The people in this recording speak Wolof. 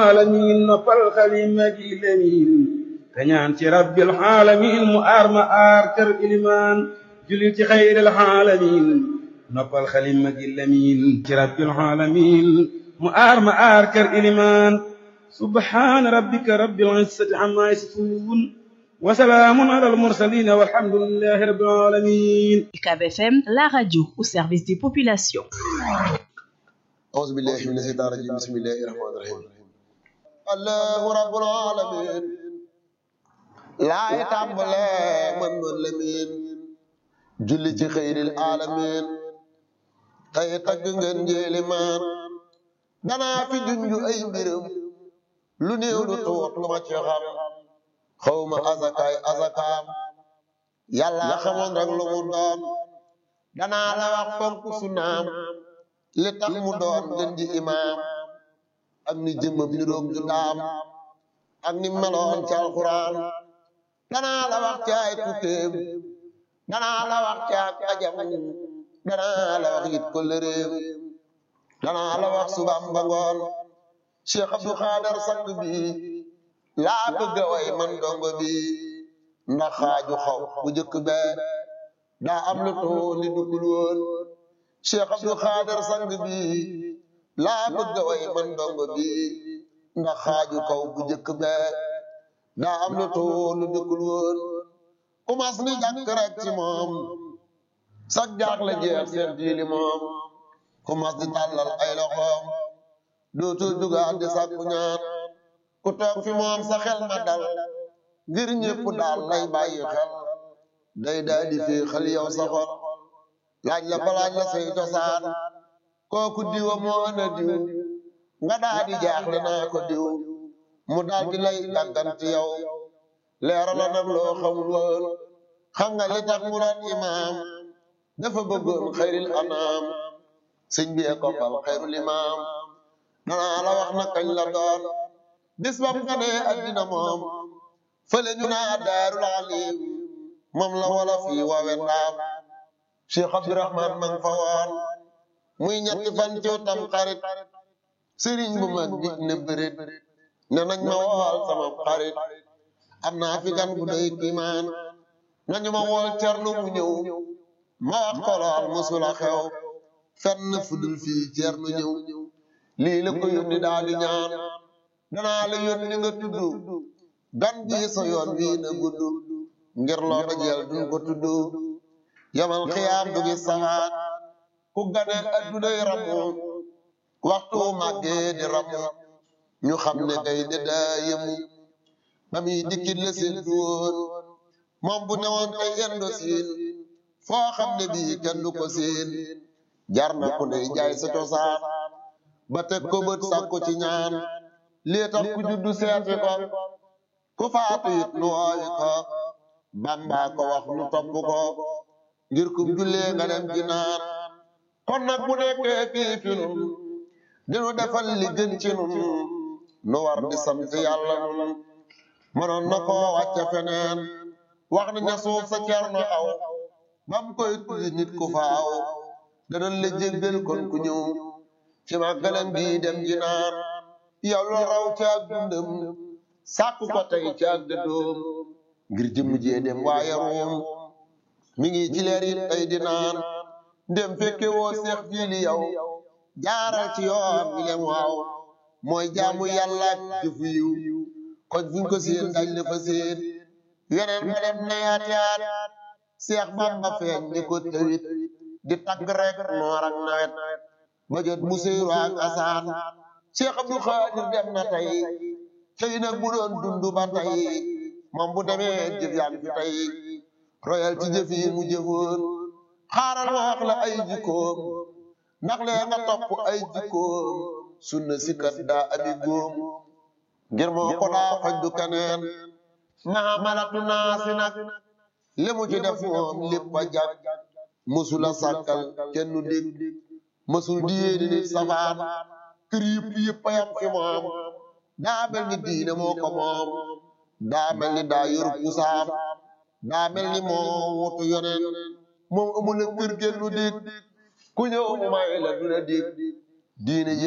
alamin noppal xalima gi lemin te ñaan ci rabbil alamin mu aar ma aar kër ilimaan julil ci xayril alamin noppal xalima gi lemin ci rabbil alamin mu aar ma aar kër ilimaan subhaana rabbika rabbil izzati amma yasifun wa salaamun alal mursaliin walhamdulillahi rabbil alamin UCAB FM, la radio au service des populations. أعوذ بالله من الشيطان الرجيم بسم الله الرحمن الرحيم الله رب العالمين لا يتعمل من من لمين julli ci xëyril alamin tey tagg ngeen njéeli maan danaa fi junju ay mbiram lu néew lu tuut lu ma ci xam xawma azakaay azakaam yàlla xamoon rek lu mu doon danaa la wax fonk sunaam li tax mu doon gën ji imaam ak ni jëmmam ni roog ju daam ak ni meloon ci alxuraan danaa la wax ci ay tukkeem danaa la wax ci ak ajam danaa la wax it kolëreem danaa la wax subaam ba ngoon Cheikh Abdou Khader sang bi laa bëgg a way man dongo bi ndax xaaju xaw bu jëkk bee daa am lu too li duggul woon Cheikh Abdou Khader sang bi laa bëgg a way man dongo bi ndax xaaju kaw bu jëkk bee daa am lu too lu duggul woon umas ni jàkk rek ci moom sag jaax la jeex seen jiili moom umas di tàllal ay loxoom dootul dugaat di sàkku ñaan ku toog fi moom sa xel ma dal ngir ñépp daal lay bàyyi xel day daa di fi xel yow sa xol laaj la balaaj la say cosaan kooku diwa moo ana diw nga daa di jaaxle naa ko diw mu daal di lay gàgganti yow leera la nag loo xamul woon xam nga li tax mu doon imaam dafa bëggoon xayril anaam sëñ bi ko fal xayrul imaam danaa la wax na kañ la doon bis bam nga ne addina moom fële ñu naa daarul alim moom la wala fii wawe ndaam cheikh abdourahman ma nga fa woon muy ñetti fan ciw tam xarit sëriñ bu mag bi ne bërit ne nañ ma wool sama xarit am naa fi gan bu doy kiimaan nañu ma wool cernu mu ñëw ma wax ko lool musula xew fenn fudul fii cernu ñëw lii la ko yónni daal di ñaan danaa la yónni nga tudd gan ji sa yoon wii na gudd ngir loo dajeel duñ ko tudd yamal xiyaam du gis saxaat ku gane addunay ramu waxtu màggee di ramu ñu xam ne kay de daa yemu ba muy dikkit la seen du woon moom bu newoon tey yendo siin foo xam ne bii kenn du ko seen jar na ku ne jaay sa cosaan ba teg ko bët sàkku ci ñaan lii tax ku juddu seeti ko ku faatu it nu woowi ko bamba ko wax nu topp ko ngir kum jullee nga dem ji naan kon nag bu nekkee fii fi nun dinu defal li gën ci nun nu war di sant yàlla nun mënoon na koo wàcce feneen wax na ña suuf sa cerno aw bam koy tuddi nit ku faaw danañ la jéggal kon ku ñëw ci màggalam bii dem ji naan yow la raw ci ak dundam sàkku ko tey ci ak dëddoom ngir jëmm jee dem waaye ruum mi ngi ci leer yi tey di naan ndem fekke woo seex jiili yow jaaral ci yoon mi lem waaw mooy jaamu yàlla ak jëfu yiw kon fuñ ko seen dañ la fa seen yeneen nga dem na yaat yaat seex bamba feeñ ni ko tëwit di tagg rek noor ak nawet ba jot mu seyru ak asaan Cheikh Abdou Khadir dem na tey tey nag bu doon dund ba tey moom bu demee jëf yaa fi tey royal ci jëf yi mu jëfoon xaaral ma wax la ay jikkoom ndax lee nga topp ay jikkoom sunna si kat daa abi góom ngir moo ko daa faj du keneen maa malatu naa si nag li mu ci def moom lépp a jag mësula sàkkal kenn dégg mësul di yéeni nit safaan kër yëpp yëpp a yam fi moom daa mel ni diine moo ko moom daa mel ni daa yor pusaam daa mel ni moo wutu yoneen moom amul kër genn lu dégg ku ñëw mu may la du la dégg diine